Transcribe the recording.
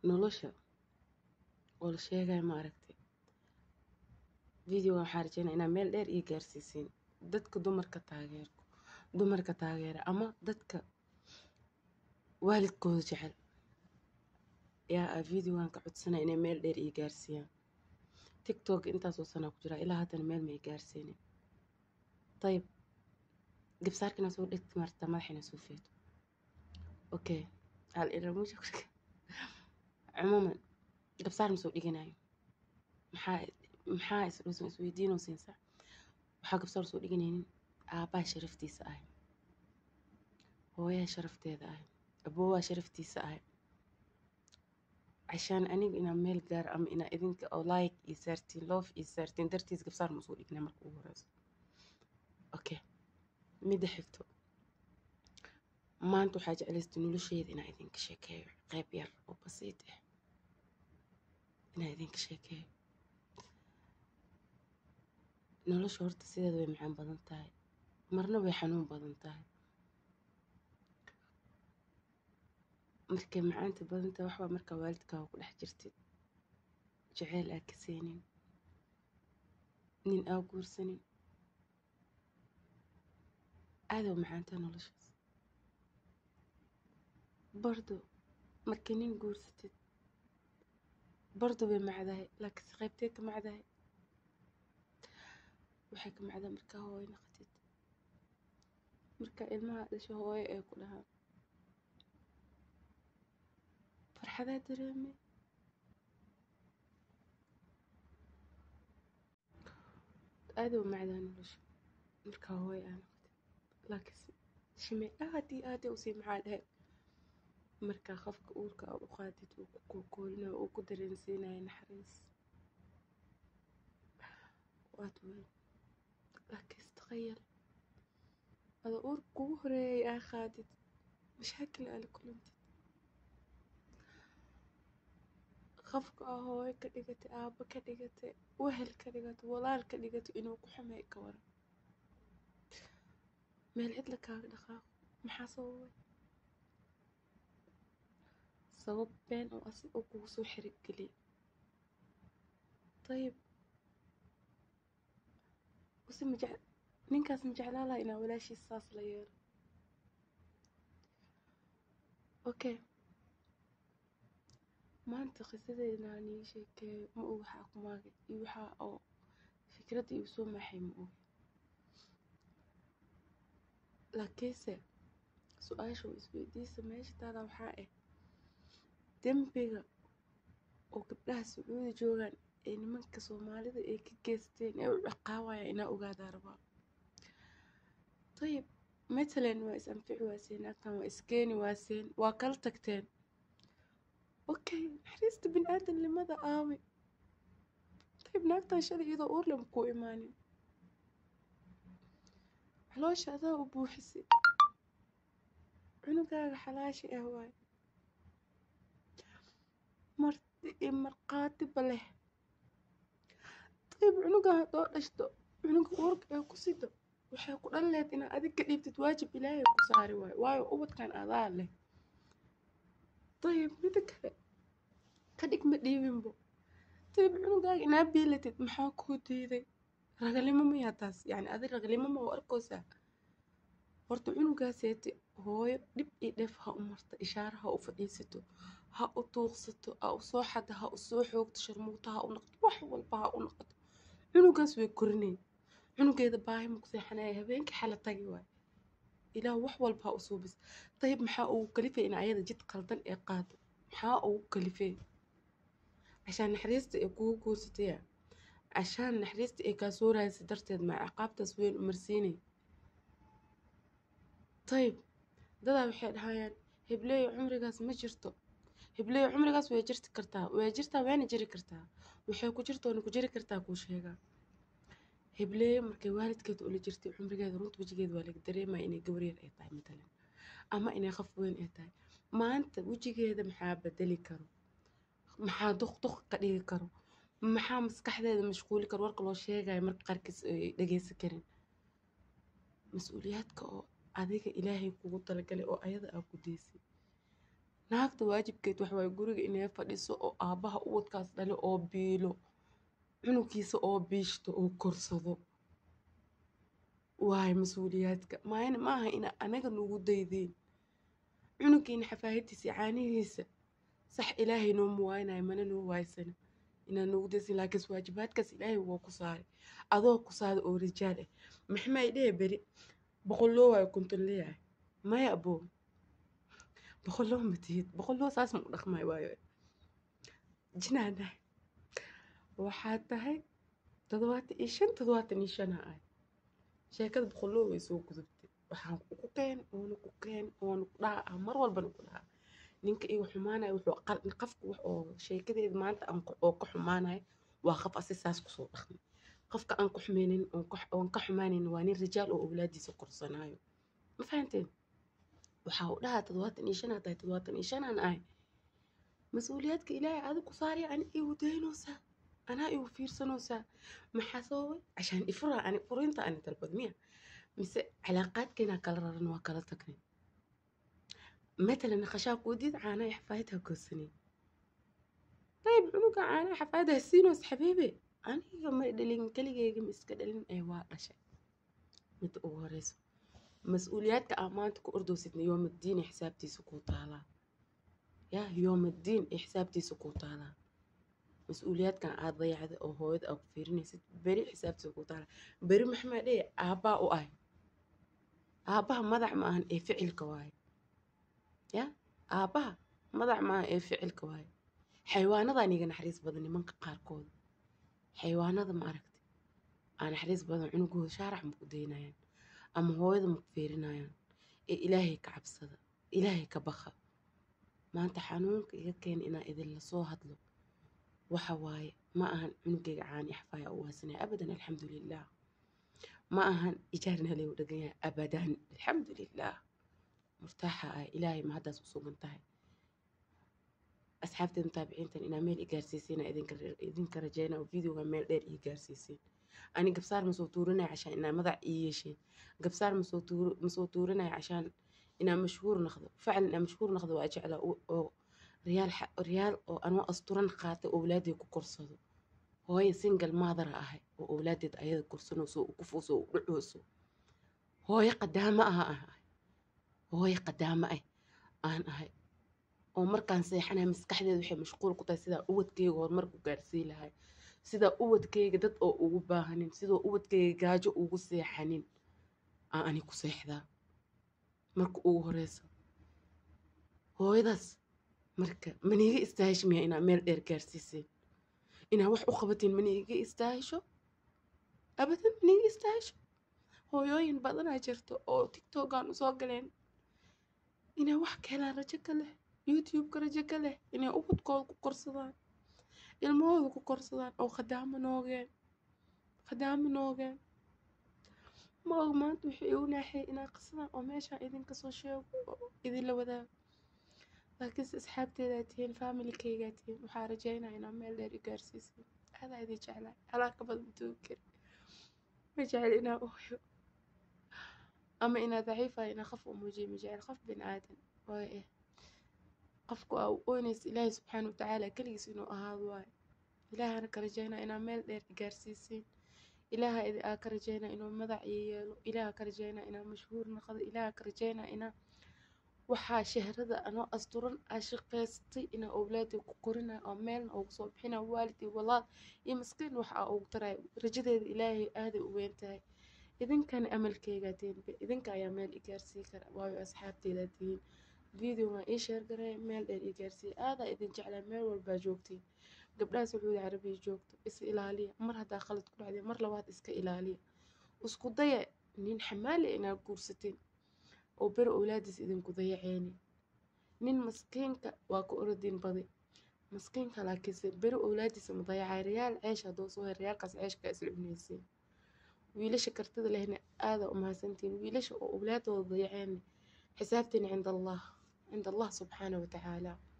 nolosha oo la sheegaya ma aragtay videoga waxaa rajeynaa inaa meel dheer ii gaarsiisiin dadka dumarka taageerko dumarka taageera ama dadka waalidkooda jecel yaa a videogan ka codsanaya inay meel dheer ii gaarsiiyaan tiktok intaasoo sanaa ku jiraa ilaa haddana meel ma ii gaarsiinin ayib gabsaarkina soo dhegti marta madaxina soo feeto okay hal iramusha cumuuman gabsaar ma soo dhiganayo maxaa maxaa isdhuusan isweydiinoo siinsa waxaa gabsaar soo dhiganaynin aabbaha sharaftiisa ahay hooyaha sharafteeda ahay aboowaha sharaftiisa ahay cashaan aniga inaa meel gaar ama inaa idinka oo like iyo saartiin loof iyo saartiin dartiis gabsaar ma soo dhignaa marka ugu horeyso okay midda xigto maanta waxaa jeclaystay nolosheeda inaa idinka sheekeeyo qayb yar oo basiid ah inaa idinka sheekeeyo nolosha horta sideeda way macaan badan tahay marna way xanuun badan tahay markay macaanta badan tahay waxbaa markaa waalidkaaga ku dhex jirtid jaceyl aa ka seenin nin aa guursanin aadaw macaantaa noloshaas bardo markay nin guursatid bardo way macdahay laakiinse qaybtee ka macdahay waxay ka macdaa markaa hooyo naqatid markaa ilmaha dhasho hooyo ee ku dhahaan farxadaa dareeme aadaw macdaa nolosha markaa hooyo aa naqatid laakiinse shimee aad iyo aad usii maxaa dhahay markaa qofka uurka aad u qaadid uu ku koolkoolinayo uu ku dareensiinayo naxariis waad weyn laakiinse taqayal ada uurka kugu horeeyay aa qaadid mashaakil aa la kulantid qofka aa hooyo ka dhigatay aabbo ka dhigatay wehel ka dhigatay walaal ka dhigatay inuu ku xumeey ka waran meel cidla kaaga dhaqaaqo maxaa sababay sabab been oo asi oo kugu soo xiriggeliya dayib use maje ninkaas ma jeclaa laha inaa walaashiis saas la yeelo okay maanta qisadeedna aan ii sheekeeyo ma og waxaa ku maagay iyo waxaa oo fikradda igu soo maaxay ma og laakiinse su-aasha oo isweydiisa meesha taada waxaa ah dembiga oo gabdhaha sacuudi joogaan ee nimanka soomaalida ay ka geysteen ee u ciqaawaya inaa ogaadaa rabaa dayib matalan waa is anfici waaseen agtan waa iskeeni waaseen waa kala tagteen okay naxariista bini aadamnimada aawi dayib naagtan shalay iyadoo uur lama kuu imaanin caloosha adaa u buuxisay cunugaaga xalaashi ah waay marti iyo markhaatiba leh dayib cunugan haddoo dhashto cunuga uurka ee ku sido waxay ku dhan lehed inaad adig ka dhiibtid waajib ilaahay ku saari waayo waayo ubadkan adaa leh dayib mida kale ka dhig ma dhiibinbo dayib cunugaaga inaa biilatid maxaa kuu diiday ragalimo mayaa taas yacni adi ragalimo ma u arkoosaa horta cunugaaseeti hooyo dhib iyo dheef ha u marta ishaara ha u fadhiisato ha u tuuqsato ha u soo xada ha u soo xoogto sharmuuto ha u noqoto wax walba ha u noqoto cunugaas way korinay cunugeeda baahi ma ku seexanaya habeenkii xala tagi waay ilaah wax walba ha u suubis dayib maxaa ugu kalifay in ayada jid qaldan ee qaado maxaa ugu kalifay cashaan naxariista ee kugu guursataya cashaan naxariista ee kaa soo raadisay darteed maa ciqaabtaas weyn u marsiinay dayib dadaa waxay dhahayaan hebleeyo cumrigaas ma jirto hebleeyo cumrigaas way jirti kartaa way jirtaa wayna jiri kartaa waxay ku jirtoona ku jiri kartaa kuu sheegaa hebleeyo markay waalidkeeda ula jirtay cumrigeeda runta wejigeeda waa laga dareemaya inay gabar yar ay tahay matalan ama inay qof weyn ay tahay maanta wejigeeda maxaa bedeli karo maxaa duq duq ka dhigi karo maxaa maskaxdeeda mashquuli karo warka loo sheegayo marka qaarkiis ay dhageysan karin mas-uuliyaadka oo adiga ilaahay kugu talagalay oo ayada aa ku deysay naagta waajibkeed waxa waaye guriga inay fadhiso oo aabbaha ubadkaas dhale oo biilo cunugiisa oo biishto oo korsado waayo mas-uuliyaadka maayna maaha ina anaga nugu daydeen cunugiina xafaahadiisa iyo caanihiisa sax ilaahay noo muwaaynayo mana noo waaysana inaa noogu daysin laakiinse waajibaadkaas ilaahay waa ku saaray adoo ku saada oo rijaal ah maxmay dhehe beri boqolloo waayo konton leeyahay maya aboo boqolloo ma tihid boqolloo saas ma u dhaqmay waayo jinaanahay waxaa tahay toddobaatan iyo shan toddobaatan iyo shana ah sheekada boqolloo way soo gudubtay waxaan ku keen oona ku keen oona ku dhaha mar walbana ku dhaha ninka iga xumaanaya wuxuu qafka wax oo sheekadeeda maanta oo ka xumaanaya waa qaf asi saas kusoo dhaqmay qofka aan ka xumeynin oon ka xumaanayn waa nin rijaal oo awlaadiisa korsanaayo ma fahanteen waxaa u dhahaa toddobaatan iyo shanaa tahay toddobaatan iyo shanaan ahay mas-uuliyaadka ilaahay adig ku saaraya ani igu daynoosaa anaa igu fiirsanoosaa maxaa sababay cashaan ifura ani furinta ani dalbad miya mise calaaqaadkeena kala raran waa kala tagnay matalan naqashaa kuudid caanaha xafaayadha goosanay طيب cunuga caanaha xafaayadha siinoos xabiibe aniga ma dhalin keligeyga ma iska dhalin ee waa dhashay midda ugu horeyso mas-uuliyaadka aa maanta ku ordowsidna yoomaddiin ee xisaabtiisa kuu taalaa yaa yoomaddiin ee xisaabtiisa kuu taalaa mas-uuliyaadkan aad dayacda oo hooyada aa ku fiirinaysid beri xisaabtiisa kuu taalaa beri maxmaa dhee aabbaa u ah aabbaha madax ma ahan ee ficilka waaye ya aabbaha madax ma ahan ee ficilka waaye xayawaanadan iga naxariis badan nimanka qaarkooda xayawaanada ma aragti aa naxariis badan cunugooda shaarax ma ku daynayaan ama hooyada ma ku fiirinayaan ee ilaahay ka cabsada ilaahay ka baqa maanta xanuunka iga keena inaa idinla soo hadlo waxa waaye ma ahan cunugayga caani axfaaya u waasanaya abadan alxamdulilah ma ahan ijaarna leeu dhagan yahay abadan alxamdulilah murtaaxa ah ilaahay ma haddaas u sugan tahay asxaabteeda mutaabiciintan inaa meel i gaarsiisiin idinka rajeyna oo videoga meel dheer ii gaarsiisiin ani gabsaar masoo tuurinaya cashaan inaa madax ii yeesheen gabsaar masoo tuurinaya cashaan inaa mashhuur noqdo faclan inaa mashhuur noqdo waa jecla oo riyaal riyaal oo anoo asturan qaatay owlaadey ku korsado hooyo single maadara ahay oo owlaadeed ayada korsanayso u kufuuso u dhucooso hooyo qadaamo aha ahay hooyo qadaamo ah aan ahay oo markaan seexanaya maskaxdeeda waxay mashquul ku tahay sidaa ubadkeyga horumarku gaarsii lahay sidaa ubadkeyga dad oo ugu baahanin sidoo ubadkeyga gaajo ugu seexanin aan ani ku seexdaa marka ugu horeysa hooyadaas marka maniiga istaahisho miya inaa meel dheer gaarsiiseen inaa wax u qabatiin maniiga istaahisho abadan maniiga istaahisho hooyooyin badanaa jirto oo tiktokan usoo galeen inay wax ka helaan rajo ka leh youtube-ka rajo ka leh inay ubadkooda ku korsadaan ilmahooda ku korsadaan oo khadaamo noogeen khadaamo noogeen ma og maanta waxay igu naaxiyay inaa qasadaan oo meeshaan idinka soo sheego oo idinla wadaago laakiinse asxaabteedaa tihiin familikeygaa tihiin waxaa rajeynaa inaa meel dheer i gaarsiisin adaa idin jeclaa alaa ka badan duugi kari ma jecel inaa ooyo ama inaa daciifayo inaa qof u muujiyo ma jecel qof bin aadan waayo eh qofku aa u oynaysa ilaahay subxaana watacaala keligiis inuu ahaado waayo ilaahana ka rajeynaa inaa meel dheer i gaarsiisiin ilaaha aa ka rajeynaa inuu madax ii yeelo ilaaha ka rajeynaa inaa mashhuur noqdo ilaaha ka rajeynaa inaa waxaa shahrada anoo asturan aa shaqaystay inaa owlaadii ku korinaya oo meelna ugu soo bixinaya waalidii walaal iyo maskiin wax aa ugu taraya rajadeeda ilaahay aaday u weyn tahay idinkana amalkeygaa tihiin idinka ayaa meel i gaarsii kara waayo asxaabteedaa tihiin videoga ii sheer gareey meel dheer ii gaarsiiya aadaa idin jeclaa meel walbaa joogtiin gabdhaha sacuudi carabiya joogto is ilaaliya mar haddaa khalad ku dhacday mar labaad iska ilaaliya isku daya nin xamaali inaad guursateen oo beri owlaadiis idinku dayaceeni nin maskiinka waa ku orodin badi maskiinka laakiinse beri owlaadiisa ma dayacay riyaal ceesh hadduu soo her riyaalkaas ceeshka isla cunaysiin wiilasha kartida lehna aadaa u mahadsantihiin wiilasha oo owlaadooda dayaceen xisaabteena cinda allah cinda allah subxaana watacaala